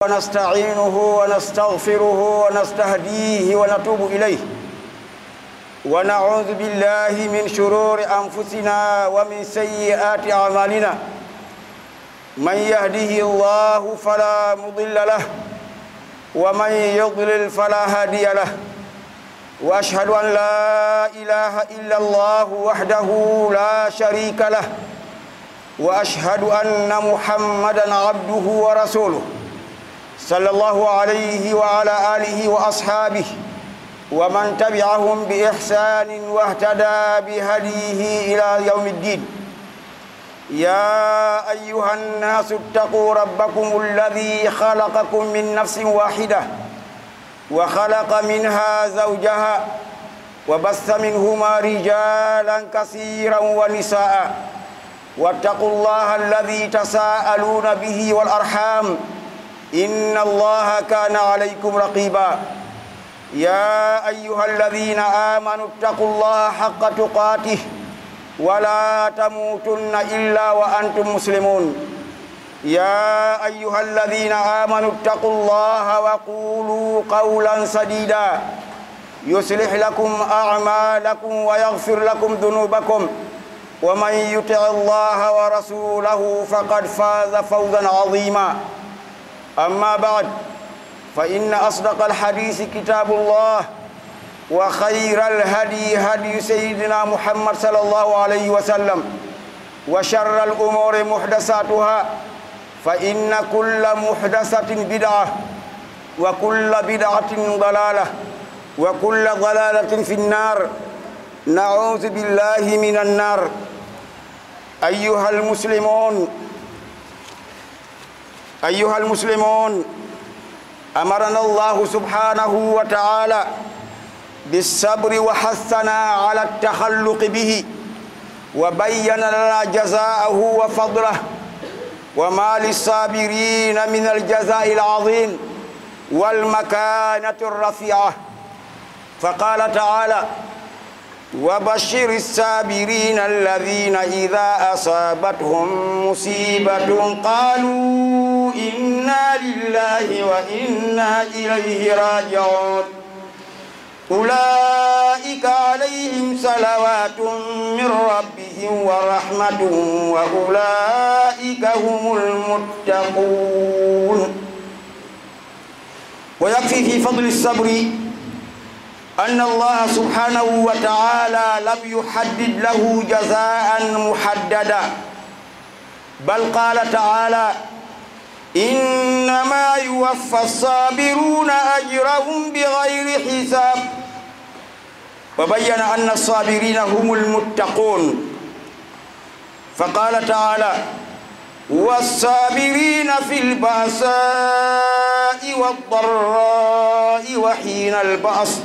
ونستعينه ونستغفره ونستهديه ونتوب إليه ونعوذ بالله من شرور أنفسنا ومن سيئات أعمالنا من يهده الله فلا مضل له ومن يضلل فلا هادي له واشهد ان لا اله الا الله وحده لا شريك له واشهد ان محمدا عبده ورسوله صلى الله عليه وعلى اله واصحابه ومن تبعهم باحسان واهتدى بهديه الى يوم الدين يا ايها الناس اتقوا ربكم الذي خلقكم من نفس واحده وخلق منها زوجها وبث منهما رجالا كثيرا ونساء واتقوا الله الذي تساءلون به والارحام ان الله كان عليكم رقيبا يا ايها الذين امنوا اتقوا الله حق تقاته ولا تموتن الا وانتم مسلمون يا ايها الذين امنوا اتقوا الله وقولوا قولا سديدا يصلح لكم اعمالكم ويغفر لكم ذنوبكم ومن يطع الله ورسوله فقد فاز فوزا عظيما اما بعد فان اصدق الحديث كتاب الله وخير الهدي هدي سيدنا محمد صلى الله عليه وسلم وشر الامور محدثاتها فإن كل محدثة بدعة وكل بدعة ضلالة وكل ضلالة في النار نعوذ بالله من النار أيها المسلمون أيها المسلمون أمرنا الله سبحانه وتعالى بالصبر وحثنا على التخلق به وبين لنا جزاءه وفضله وما للصابرين من الجزاء العظيم والمكانة الرفيعة فقال تعالى وبشر الصابرين الذين إذا أصابتهم مصيبة قالوا إنا لله وإنا إليه راجعون أولئك عليهم صلوات من ربهم ورحمة وأولئك هم المتقون ويكفي في فضل الصبر أن الله سبحانه وتعالى لم يحدد له جزاء محددا بل قال تعالى إنما يوفى الصابرون أجرهم بغير حساب وبين أن الصابرين هم المتقون فقال تعالى والصابرين في البأساء والضراء وحين البأس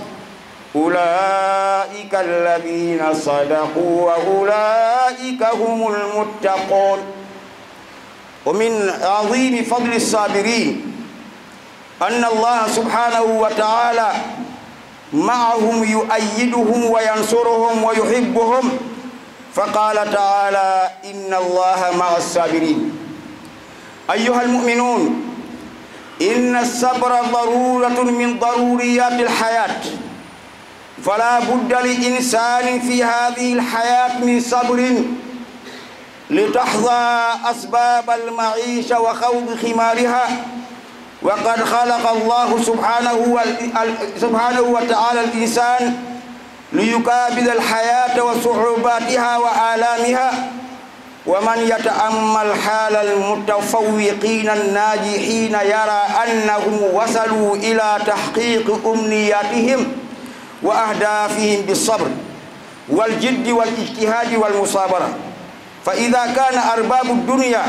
أولئك الذين صدقوا وأولئك هم المتقون ومن عظيم فضل الصابرين أن الله سبحانه وتعالى معهم يؤيدهم وينصرهم ويحبهم فقال تعالى إن الله مع الصابرين أيها المؤمنون إن الصبر ضرورة من ضروريات الحياة فلا بد لإنسان في هذه الحياة من صبر لتحظى أسباب المعيشة وخوض خمارها وقد خلق الله سبحانه سبحانه وتعالى الإنسان ليكابد الحياة وصعوباتها وآلامها ومن يتأمل حال المتفوقين الناجحين يرى أنهم وصلوا إلى تحقيق أمنياتهم وأهدافهم بالصبر والجد والاجتهاد والمصابرة فإذا كان أرباب الدنيا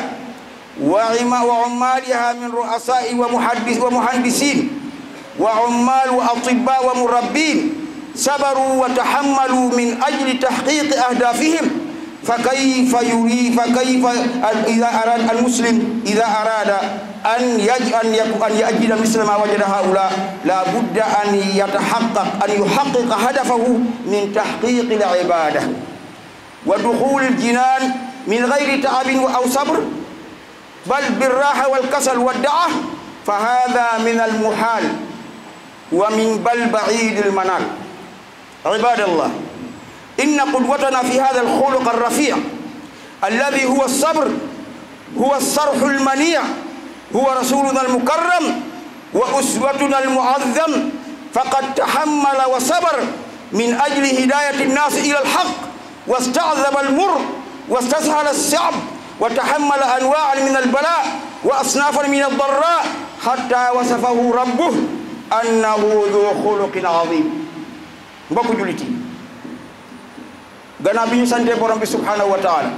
وعمالها من رؤساء ومحدث ومهندسين وعمال وأطباء ومربين صبروا وتحملوا من أجل تحقيق أهدافهم فكيف يري فكيف إذا أراد المسلم إذا أراد أن يج أن أن يجد مثل ما وجد هؤلاء لا بد أن يتحقق أن يحقق هدفه من تحقيق العبادة ودخول الجنان من غير تعب أو صبر بل بالراحة والكسل والدعة فهذا من المحال ومن بل بعيد المنال عباد الله إن قدوتنا في هذا الخلق الرفيع الذي هو الصبر هو الصرح المنيع هو رسولنا المكرم وأسوتنا المعظم فقد تحمل وصبر من أجل هداية الناس إلى الحق واستعذب المر واستسهل الصعب وتحمل أنواعا من البلاء وأصنافا من الضراء حتى وصفه ربه أنه ذو خلق عظيم mbokk jullit yi gannaaw bi ñu santee borom bi subhanahu wa taala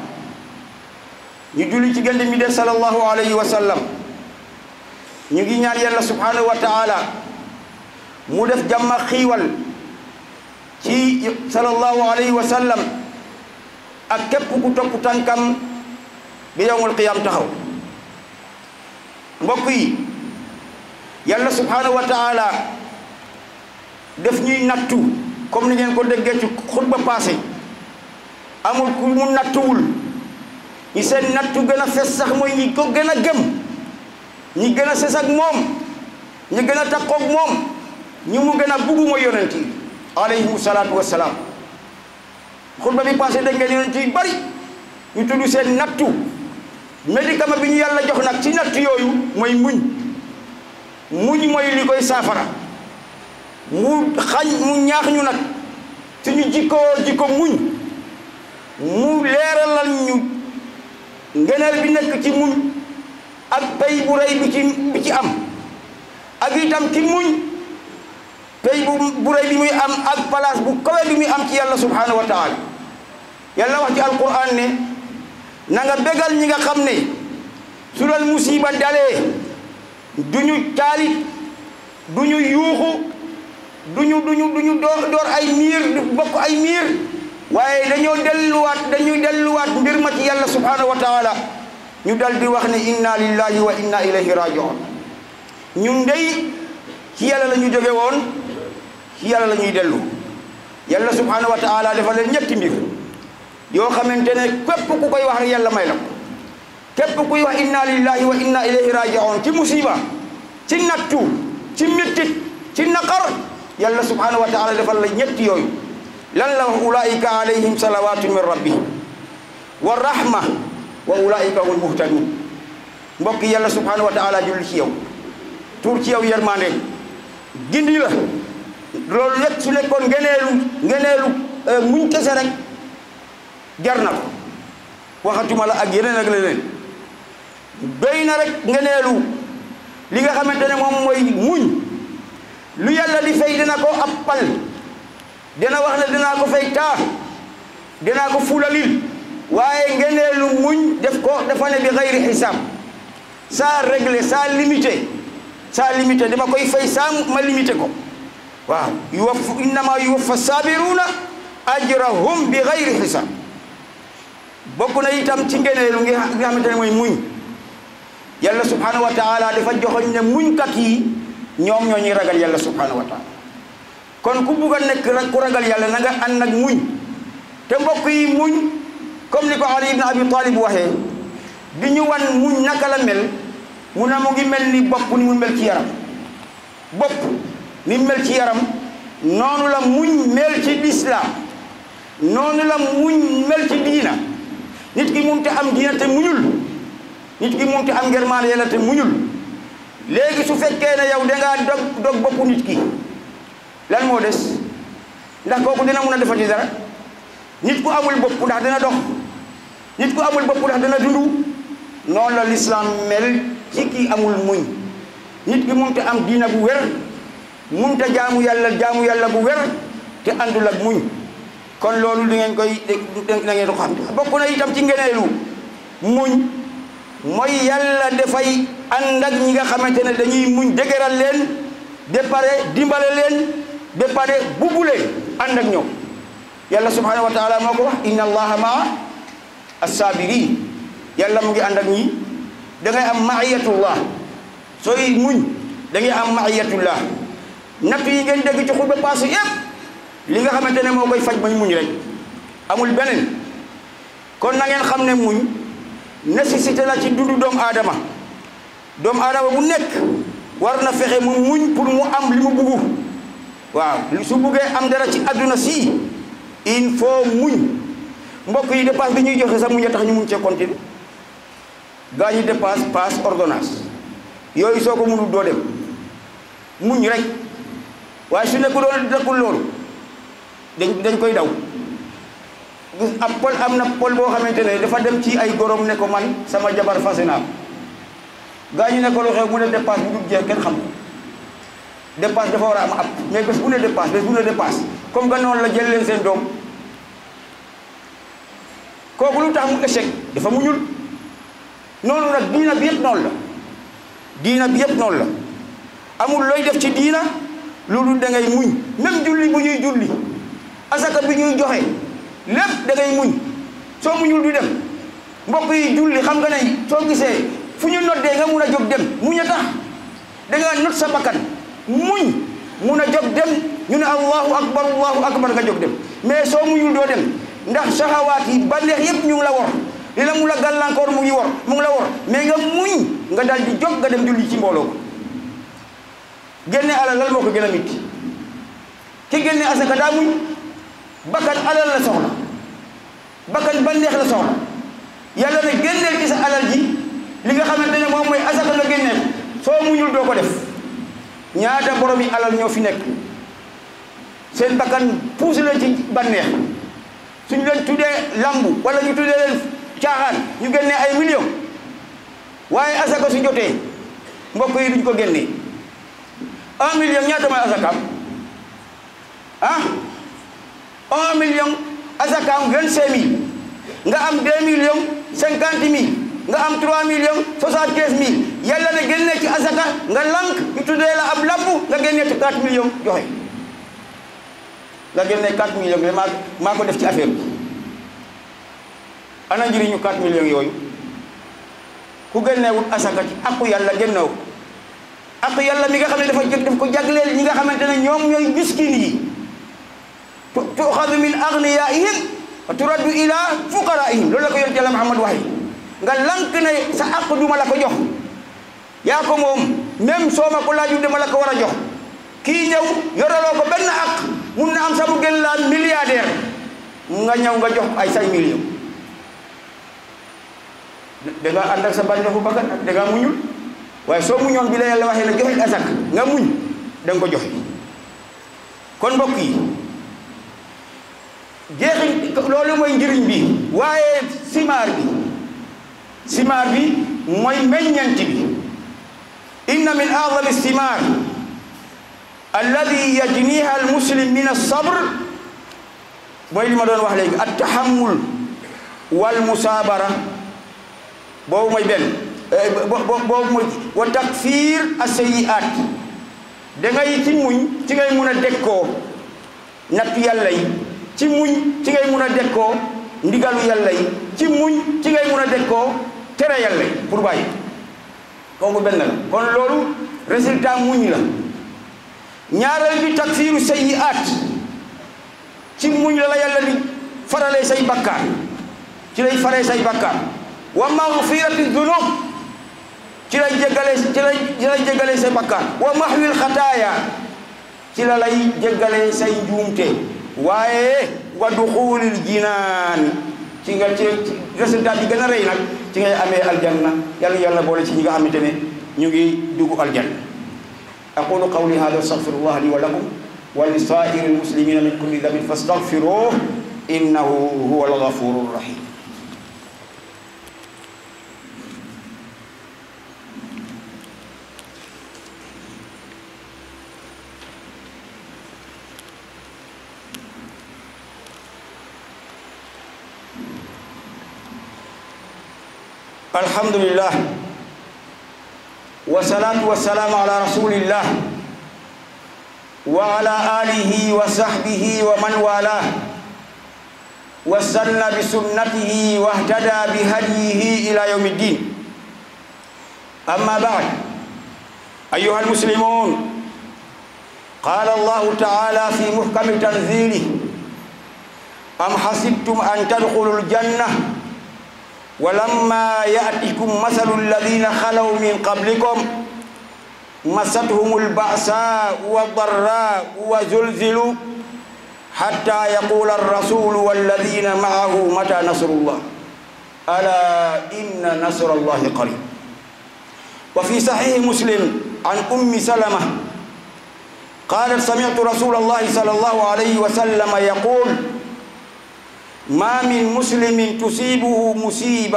ñu julli ci gënd mi de sallallahu alayhi wa sallam ñu ngi ñaan yàlla subhanahu wa taala mu def jàmm ak xiiwal ci sallallahu alayhi wa sallam ak képp ku topp tànkam bi yawmul qiyam taxaw mbokk yi yàlla subhanahu wa taala def ñuy nattu comme ni ngeen ko déggee ci xutba passé amul ku mu nattuwul ñi seen nattu gën a fes sax mooy ñi ko gën a gëm ñi gën a ses ak moom ñi gën a takkoog moom ñi mu gën a buggu mooy yonent yi alayhimu salaatu wassalaam xutba bi passé dégg ngeen yonent yi bari ñu tudd seen nattu médicament bi ñu yàlla jox nag ci nattu yooyu mooy muñ muñ mooy li koy saafara mu xañ mu ñaax ñu nag suñu jikkoo jikko muñ mu leeralal ñu ngeneel bi nekk ci muñ ak pay bu rëy bi ci bi ci am ak itam ki muñ pay bu bu rëy bi muy am ak place bu kawe bi muy am ci yàlla subhanahu wa taala yàlla wax ci alquran ne na nga bégal ñi nga xam ne su leen musiba dalee duñu caalit duñu yuuxu duñu duñu duñu door door ay miir du bokk ay miir waaye dañoo delluwaat dañuy delluwaat mbir ma ci yàlla subhanahu wa taala ñu dal di wax ne inna lillahi wa inna ilayhi rajiun ñun ndey ci yàlla la ñu jóge woon ci yàlla la ñuy dellu yàlla subhanahu wa taala dafa leen ñetti mbir yoo xamante ne képp ku koy wax rek yàlla may la ko képp kuy wax inna lillahi wa inna ilayhi rajiun ci musiba ci nattu ci mettit ci naqar yàlla subhanahu wa taala defal la ñetti yooyu lan la wax ulaika alayhim salawatu min rabbihim wa rahma wa ulaika hum muhtadun mbokk yàlla subhanahu wa taala julli ci yow tuur ci yow yermande gindi la loolu lépp su nekkoon ngeneelu ngeneelu muñ kese rek jar na ko waxatuma la ak yeneen ak leneen doy na rek ngeneelu li nga xamante ne moom mooy muñ lu yàlla di fay dina ko appal dina wax ne dinaa ko fay taa dinaa ko fulalil waaye ngeneelu muñ def ko dafa ne bi xayri xisaab saa réglé saa limité saa limité dama koy fay saa ma limité ko waaw yuwaff innama yuwaffa saabiruna ajrahum bi xayri xisaab bokk na itam ci ngeneelu ngi nga xamante ne mooy muñ yàlla subhanahu wa taala dafa joxoñ ne muñkat yi ñoom ñoo ñuy ragal yàlla subhanahu wa taala kon ku bugg a nekk rek ku ragal yàlla na nga ànd ak muñ te mbokk yi muñ comme ni ko Ali ibn Abi Talib waxee di ñu wan muñ naka la mel mu ne mu ngi mel ni bopp ni mu mel ci yaram bopp ni mu mel ci yaram noonu la muñ mel ci lislaam noonu la muñ mel ci diina nit ki munte am diina te muñul nit ki munte am ngërmaane yàlla te muñul léegi su fekkee ne yow dangaa dog dog boppu nit ki lan moo des ndax kooku dina mun a defati dara nit ku amul bopp ndax dina dox nit ku amul bopp ndax dina dundu noonu la lislaam mel ci ki amul muñ nit ki munte am diina bu wér munte jaamu yàlla jaamu yàlla bu wér te àndul ak muñ kon loolu di ngeen koy da ngeen ko xam bokk na itam ci ngeneelu muñ mooy yàlla dafay ànd ak ñi nga xamante ne dañuy muñ dëgëral leen ba pare dimbale leen ba pare buggu leen ànd ak ñoom yàlla subhanahu wa taala moo ko wax inna allaha maa assabirin yàlla mu ngi ànd ak ñi da ngay am maiyatullah sooy muñ da ngay am maiyatullah natt yi ngeen dégg ci xutba paase yépp li nga xamante ne moo koy faj mooy muñ rek amul beneen kon na ngeen xam ne muñ nécessité la ci dundu doomu aadama doomu aadama bu nekk war na fexe mu muñ pour mu am li mu buggu waaw su buggee am dara ci adduna si il faut muñ mbokk yi dépasse bi ñuy joxe sax muñ a tax ñu muñ cee continuer gaa ñi dépasse passe ordonnance yooyu soo ko mënul doo dem muñ rek waaye su nekku doon nekkul loolu dañ dañ koy daw am pol am na pol boo xamante ne dafa dem ci ay gorom ne ko man sama jabar fase naa gaa ñu ne ko lu xew mu ne dépasse bu dul jeex kenn xam ko dépasse dafa war a am ab mais bés bu ne dépasse bés bu ne dépasse comme que noonu la jël leen seen doom kooku lu tax mu échec dafa muñul noonu nag diina bi yëpp noonu la diina bi yëpp noonu la amul looy def ci diina loolu da ngay muñ même julli bu ñuy julli asaka bi ñuy joxe lépp da ngay muñ soo muñul du dem mbokk yi julli xam nga ne soo gisee fu ñu noddee nga mun a jóg dem muñ a tax da nga not sa bakkan muñ mun a jóg dem ñu ne allahu akbar allahu akbar nga jóg dem mais soo muñul doo dem ndax saxawaat yi banneex yëpp ñu ngi la wor li la mu la gàllankoor mu ngi wor mu ngi la wor mais nga muñ nga dal di jóg nga dem julli ci mbooloo ko génne alal lal moo ko gën a mitti ki génne asaka daa muñ bakkan alal la soxla bakkan banneex la soxla yàlla ne génneel ci sa alal ji li nga xamante ne moom mooy asaka nga génneel soo muñul doo ko def ñaata borom yi alal ñoo fi nekk seen bakkan puus leen ci banneex suñu leen tuddee lambu wala ñu tuddee leen caaxaan ñu génnee ay millions waaye asaka su jotee mbokk yi duñ ko génnee un million ñaata mooy asakaam ah un million asakaam vingt-cinq mille nga am deux millions cinquante mille nga am trois millions soixante-quinze mille yàlla ne génnee ci asaka nga lank ñu tuddee la ab lambu nga génnee ci quatre millions joxe nga génnee quatre millions bi maa maa ko def ci affaire bi ana njëriñu quatre millions yooyu ku génneewut asaka ci aqu yàlla génneew aqu yàlla mi nga xam ne dafa jëg daf ko jagleel ñi nga xamante ne ñoom ñooy miskin yi tuxadu min agniyaihim wa turaddu ila fuqaraihim loolu la ko yonent yàlla Muhammad waxe nga lank ne sa aqu duma la ko jox yaa ko moom même soo ma ko laaju dama la ko war a jox kii ñëw yoraloo ko benn ak mun na am sa mu gën laa milliardaire nga ñëw nga jox ay say millions da nga ànd ak sa bànneexu bakkan ak da nga muñul waaye soo muñoon bi la yàlla waxee ne joxe asak nga muñ da nga ko joxe kon mbokk yi jeexi loolu mooy njëriñ bi waaye simaar bi simaar bi mooy meññant bi inna min a'zami simaar alladi yajniha almuslim min alsabr mooy li ma doon wax léegi at tahammul wal musaabara boobu mooy benn boobu mooy wa takfir asayiat da ngay ci muñ ci ngay mun a dekkoo nattu yàlla yi ci muñ ci ngay mun a dekkoo ndigalu yàlla yi ci muñ ci ngay mun a dekkoo tere yàlla yi pour bàyyi kooku benn la kon loolu résultat muñ la ñaareel bi takfiru sayiat ci muñ la la yàlla di faralee say bakkaar ci lay faree say bakkaar wa maghfirati dunub ci lay jéggale ci lay ci lay jéggale say bakkaar wa mahwil xataaya ci la lay jéggale say njuumte waaye wa duxulil jinaan ci nga ci résultat bi gën a rëy nag ci ngay amee aljanna yàlla yàlla boole ci ñi nga xamante ne ñu ngi dugg aljanna aqulu qawli hada astaghfirullah li wa lakum wa li saa'iri almuslimina min kulli dhanbin fastaghfiruhu innahu huwa alghafuru rahim الحمد لله والصلاة والسلام على رسول الله وعلى آله وصحبه ومن والاه واستنى بسنته واهتدى بهديه إلى يوم الدين أما بعد أيها المسلمون قال الله تعالى في محكم تنزيله أم حسبتم أن تدخلوا الجنة ولما يأتكم مثل الذين خلوا من قبلكم مستهم البأساء والضراء وزلزلوا حتى يقول الرسول والذين معه متى نصر الله ألا إن نصر الله قريب وفي صحيح مسلم عن أم سلمة قالت سمعت رسول الله صلى الله عليه وسلم يقول ما من مسلم تصيبه مصيبة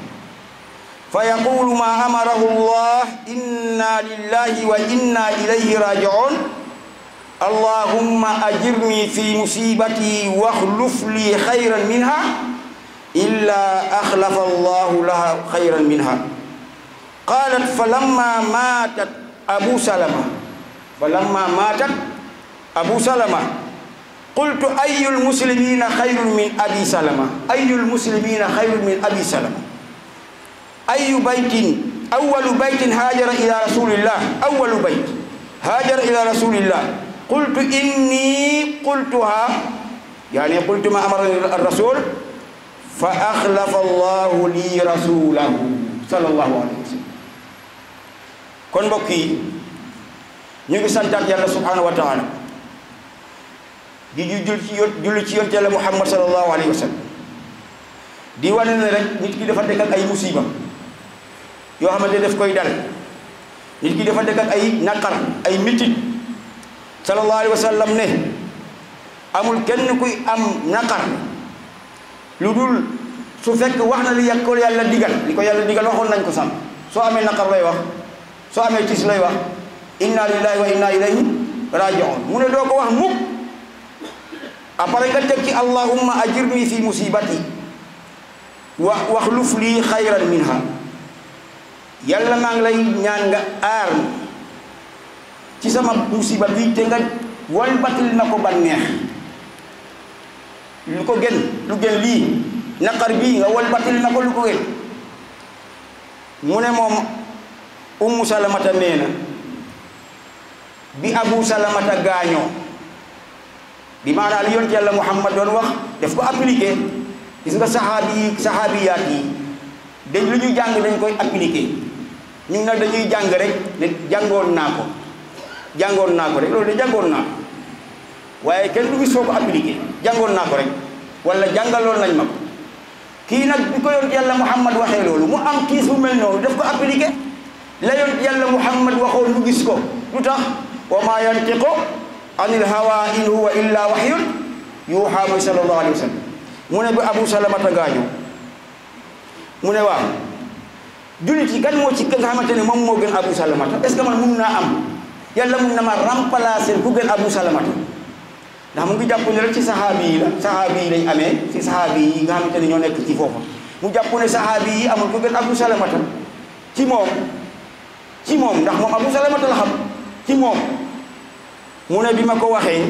فيقول ما أمره الله إنا لله وإنا إليه راجعون اللهم أجرني في مصيبتي واخلف لي خيرا منها إلا أخلف الله لها خيرا منها قالت فلما ماتت أبو سلمة فلما ماتت أبو سلمة قلت أي المسلمين خير من أبي سلمة أي المسلمين خير من أبي سلمة أي بيت أول بيت هاجر إلى رسول الله أول بيت هاجر إلى رسول الله قلت إني قلتها يعني قلت ما أمر الرسول فأخلف الله لي رسوله صلى الله عليه وسلم kon mbokk yi ñu ngi santaat yàlla subhanahu wa taala di jul ci julli ci yonte yàlla muhammad sallallahu alayhi wa sallam di wane ne rek nit ki dafa dëkk ak ay musiba yoo xamante daf koy dal nit ki dafa dëkk ak ay naqar ay mitit sallallahu alayhi wa sallam ne amul kenn kuy am naqar lu dul su fekk wax na li yàq ko yàlla digal li ko yàlla digal waxoon nañ ko sànq soo amee naqar lay wax soo amee tis lay wax inna lillahi wa inna ilayhi raji'un mu ne doo ko wax mukk après nga teg ci allahumma ajirni fi musibati wa waxluf lii xayran minha yàlla maa ngi lay ñaan nga aar ci sama musiba bi te nga walbatil ma ko bànneex lu ko gën lu gën lii naqar bii nga walbatil ma ko lu ko gën mu ne moom ummu salamata nee na bi abu salamata gaañoo bi maanaam li yonent yàlla muhammad doon wax daf ko appliqué gis nga saxaabi yi saxaabiyaat yi dañ lu ñu jàng dañ koy appliqué ñu nag dañuy jàng rek ne jàngoon naa ko jàngoon naa ko rek loolu de jàngoon naa ko waaye kenn du gis foo ko appliqué jàngoon naa ko rek wala jàngaloon nañ ma ko kii nag bi ko yonent yàlla muhammad waxee loolu mu am kiis bu mel noonu daf ko appliqué la yonent yàlla muhammad waxoon mu gis ko lu tax wa ma yantiqu anil hawa in huwa illa wahyun yuuxa mooy sallallahu alayhi wa sallam mu ne ba abu salamata gaañu mu ne waaw jullit yi kan moo ci nga xamante ne moom moo gën abu salamata est ce que man mun naa am yàlla mun na ma remplacer ku gën abu salamata ndax mu ngi jàpp ne rek ci saxaabi yi la saxaabi yi lañ amee ci saxaabi yi nga xamante ne ñoo nekk ci foofa mu jàpp ne saxaabi yi amul ku gën abu salamata ci moom ci moom ndax moom abu salamata la xam ci moom mu ne bi ma ko waxee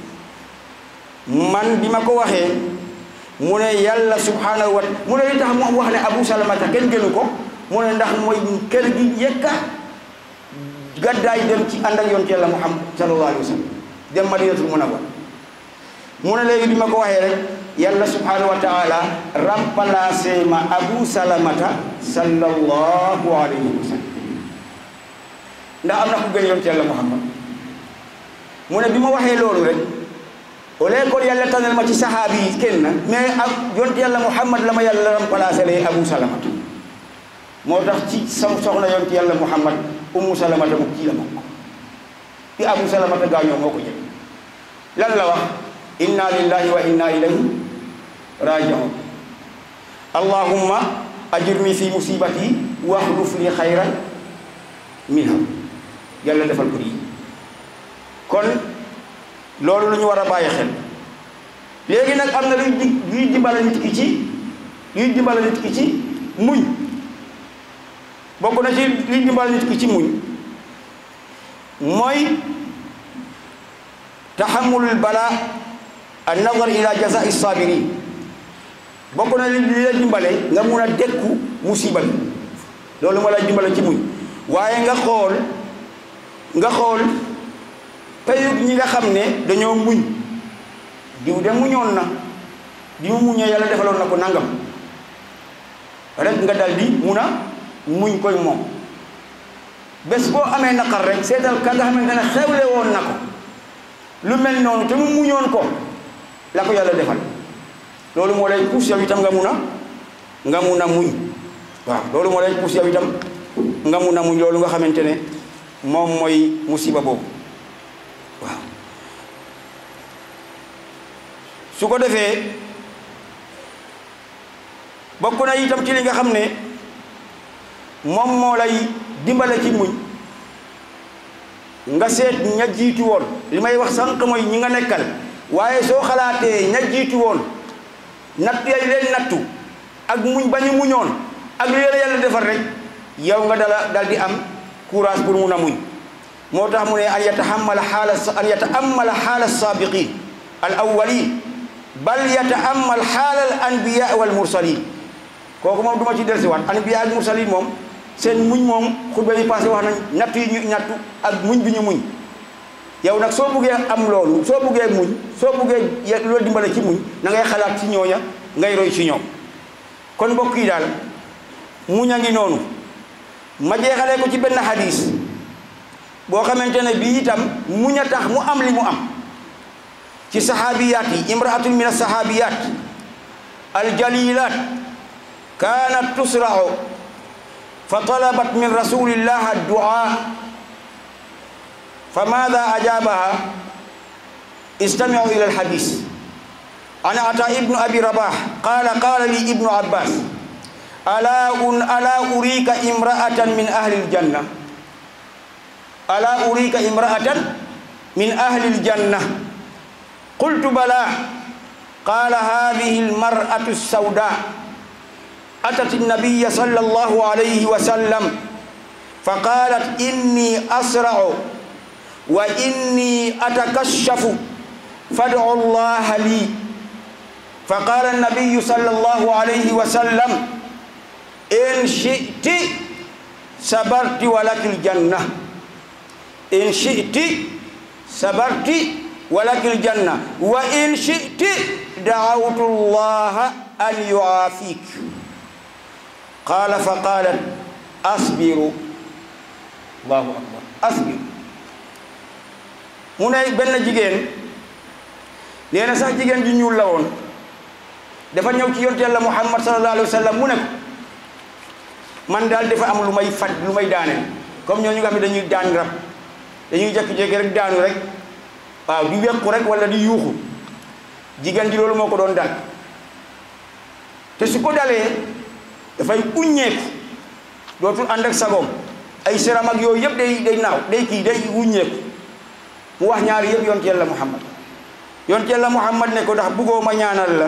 man bi ma ko waxee mu ne yàlla subhanahu wa mu ne li tax mu wax ne abu salamata kenn gënu ko mu ne ndax mooy kër gi yekka gàddaay dem ci ànd ak yonent yàlla muhammad sallallahu alayhi wa sallam dem madinatul munawwar mu ne léegi bi ma ko waxee rek yàlla subhanahu wa taala remplacé ma abu salamata sallallahu alayhi wa sallam ndax am na ku gën yonent yàlla muhammad mu ne bi ma waxee loolu rek au lieu kon yàlla tànnal ma ci saxaabi yi kenn mais ak yonent yàlla muhammad la ma yàlla remplacé lay abu salamata moo tax ci sama soxna yonent yàlla muhammad ummu salamata mu ci la bokk bi abu salamata gaañoo moo ko jël lan la wax inna lillahi wa inna ilayhi raji'un allahumma ajirni fi musibati waxluf li xayran minha yàlla defal ko lii kon loolu lu ñu war a bàyyi xel léegi nag am na luy di luy dimbala nit ki ci luy dimbala nit ki ci muñ bokk na ci luy dimbala nit ki ci muñ mooy taxamulul bala an nazar ila jazai sabirin bokk na li la dimbale nga mun a dékku musiba bi loolu moo la dimbale ci muñ waaye nga xool nga xool payug ñi nga xam ne dañoo muñ diw de muñoon na di mu muñee yàlla defaloon na ko nangam rek nga dal di mun a muñ koy moom bés boo amee naqar rek seetal ka nga xamante ne xewle woon na ko lu mel noonu te mu muñoon ko la ko yàlla defal loolu moo lay pousse yow itam nga mun a nga mun a muñ waaw loolu moo lay pousse yow itam nga mun a muñ loolu nga xamante ne moom mooy musiba boobu waaw su ko defee bokk na itam ci li nga xam ne moom moo lay dimbale ci muñ nga seet ña jiitu woon li may wax sànq mooy ñi nga nekkal waaye soo xalaatee ña jiitu woon nattu yay leen nattu ak muñ ba ñu muñoon ak lu leen yàlla defar rek yow nga dala dal di am courage pour mun a muñ moo tax mu ne an yatahammala xaala an yataammala xaala saabiqin al awwalin bal yataammal xaala al anbiya wal mursalin kooku moom du ma ci dellusiwaat anbiya ak mursalin moom seen muñ moom xutba yi passé wax nañ nattu yi ñu nattu ak muñ bi ñu muñ yow nag soo buggee am loolu soo buggee muñ soo buggee loolu dimbale ci muñ na ngay xalaat ci ñooña ngay roy ci ñoom kon mbokk yi daal muñ a ngi noonu ma jeexalee ko ci benn hadis boo xamante ne bii itam muñ a tax mu am li mu am ci saxaabiyaat yi imraatun min alsaxaabiyaat aljalilat kaanat tusra'u fa talabat min rasulillah addu'a fa maada ajabaha istami'u ila alhadis an ata ibnu abi rabah qala qala li ibnu abbas ala un ala urika imra'atan min ahli aljanna ala urika imra'atan min ahli aljanna qultu bala qala hadhihi almar'atu as-sawda أتت النبي صلى الله عليه وسلم فقالت إني أسرع وإني أتكشف فادعوا الله لي فقال النبي صلى الله عليه وسلم إن شئت صبرت ولك الجنة إن شئت صبرت ولك الجنة وإن شئت دعوت الله أن يعافيك قال فقالت أصبر الله أكبر أصبر mu ne benn jigéen nee na sax jigéen ji ñuul la woon dafa ñëw ci yonte yàlla Muhammad sallallahu alayhi wa sallam mu ne ko man daal dafa am lu may faj lu may daaneel comme ñooñu nga xam ne dañuy daan rab dañuy jékki-jékki rek daanu rek waaw di wekku rek wala di yuuxu jigéen ji loolu moo ko doon dal te su ko dalee dafay uññeeku dootul ànd ak sagoom ay seram ak yooyu yëpp day day naaw day kii day uññeeku mu wax ñaari yëpp yonte yàlla muhammad yonte yàlla muhammad ne ko ndax buggoo ma ñaanal la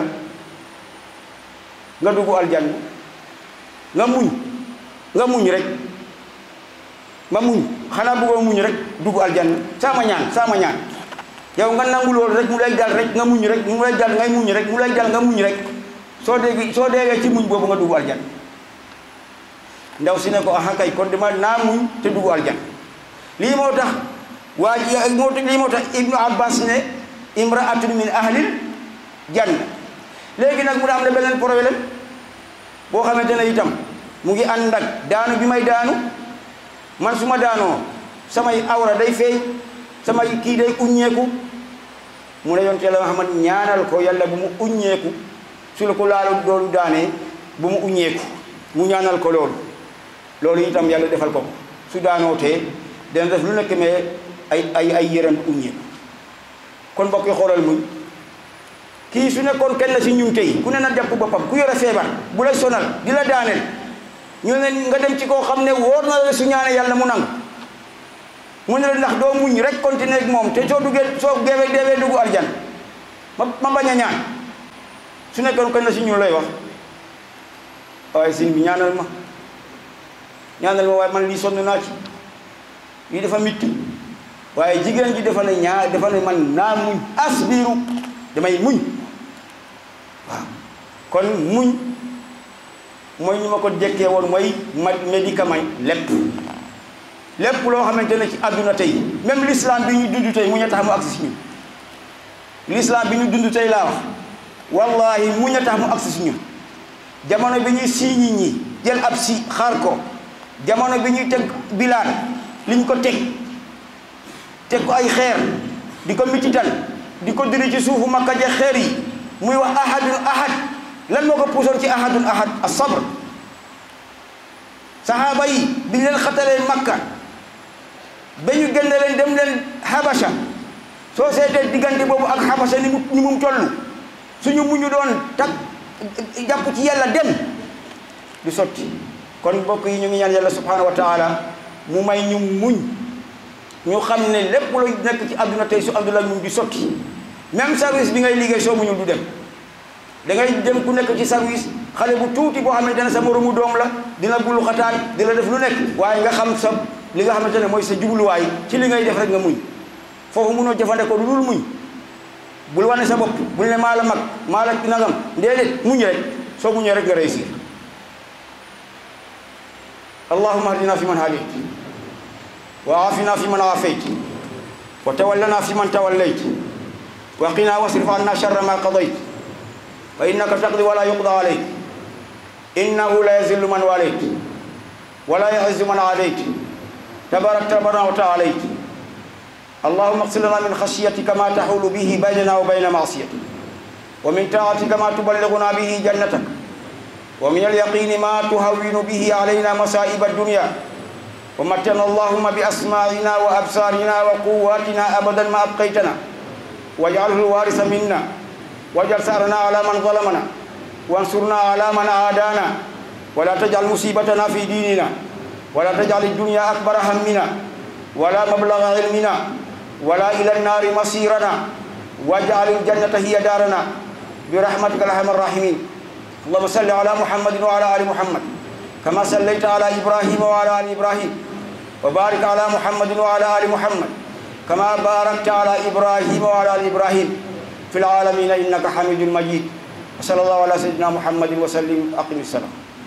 nga dugg aljanna nga muñ nga muñ rek nga muñ xanaa buggoo muñ rek dugg aljanna sama ñaan sama ñaan yow nga nangu loolu rek mu lay dal rek nga muñ rek mu lay dal ngay muñ rek mu lay dal nga muñ rek soo dégg soo déggee ci muñ boobu nga dugg aljanna ndaw si ne ko aha kay kon dama naa muñ te dugg aljanna lii moo tax waa ji moo tax lii moo tax ibnu abbas ne imraatun min ahlil janna léegi nag mu da am ne beneen problème boo xamante ne itam mu ngi ànd ak daanu bi may daanu man su ma daanoo samay awra day feeñ samay kii day uññeeku mu ne yonte la Muhammad ñaanal ko yàlla bu mu uññeeku su la ko laalu doolu daanee bu mu uññeeku mu ñaanal ko loolu loolu itam yàlla defal ko su daanoo tee dana def lu nekk mais ay ay ay yëram uññeeku kon mbokk yi xoolal muñ kii su nekkoon kenn si ñun tey ku ne na jàpp boppam ku yore feebar bu lay sonal di la daaneel ñu ne nga dem ci koo xam ne wóor na la su ñaane yàlla mu nangu mu ne la ndax doo muñ rek continuer ak moom te soo duggee soo geewee deewee dugg arjan ma ma bañ a ñaan su nekkoon kenn si ñun lay wax waaye sin bi ñaanal ma ñaanal ma waaye man lii sonn naa ci lii dafa mitti waaye jigéen ji dafa ne ñaar dafa ne man naa muñ asbiru damay muñ waaw kon muñ mooy ñu ma ko jekkee woon mooy ma médicament lépp lépp loo xamante ne ci àdduna tey même l'islam bi ñu dund tey muñ a tax mu agsi si ñun l'islam bi ñu dund tey laa wax wallahi muñ a tax mu agsi si ñun jamono bi ñuy sii ñi ñi jël ab si xaar ko jamono bi ñuy teg bilaan liñ ko teg teg ko ay xeer di ko mitital di ko diri ci suufu makka je xeer yi muy wax ahadun ahad lan moo ko puusoon ci ahadun ahad as-sabr sahaaba yi bi ñu leen xatalee makka ba ñu génne leen dem leen habasha soo seetee diggante boobu ak habasha ni mu ni mu toll suñu muñu doon tak jàpp ci yàlla dem du sotti kon mbokk yi ñu ngi ñaan yàlla subhanahu wa taala mu may ñu muñ ñu xam ne lépp lu nekk ci àdduna tey su àndul ak muñ du sotti même service bi ngay liggéey soo muñul du dem da ngay dem ku nekk ci service xale bu tuuti boo xamante ne sa moromu doom la dina bulu xataan dina def lu nekk waaye nga xam sa li nga xamante ne mooy sa jubluwaay ci li ngay def rek nga muñ foofu munoo jëfandikoo lu dul muñ bul wane sa bopp bul ne maa la mag maa la nangam déedéet muñ rek soo muñee rek nga réussir allahumma hadina fi man hadayt wa afina fi man afayt wa tawallana fi man tawallayt wa qina wasrif anna sharra ma qadayt fa innaka taqdi wa la yuqda alayk innahu la yazillu man walayt wa la yu'izzu man adayt tabarakta rabbana wa ta'alayt اللهم اغفر لنا من خشيتك ما تحول به بيننا وبين معصيتك ومن طاعتك ما تبلغنا به جنتك ومن اليقين ما تهون به علينا مصائب الدنيا ومتنا اللهم بأسماعنا وأبصارنا وقواتنا أبدا ما أبقيتنا واجعله الوارث منا واجعل ثأرنا على من ظلمنا وانصرنا على من عادانا ولا تجعل مصيبتنا في ديننا ولا تجعل الدنيا أكبر همنا ولا مبلغ علمنا ولا إلى النار مصيرنا واجعل الجنة هي دارنا برحمتك الأرحم الراحمين اللهم صل على محمد وعلى آل محمد كما صليت على إبراهيم وعلى آل إبراهيم وبارك على محمد وعلى آل محمد كما باركت على إبراهيم وعلى آل إبراهيم في العالمين إنك حميد مجيد وصلى الله على سيدنا محمد وسلم أقم السلام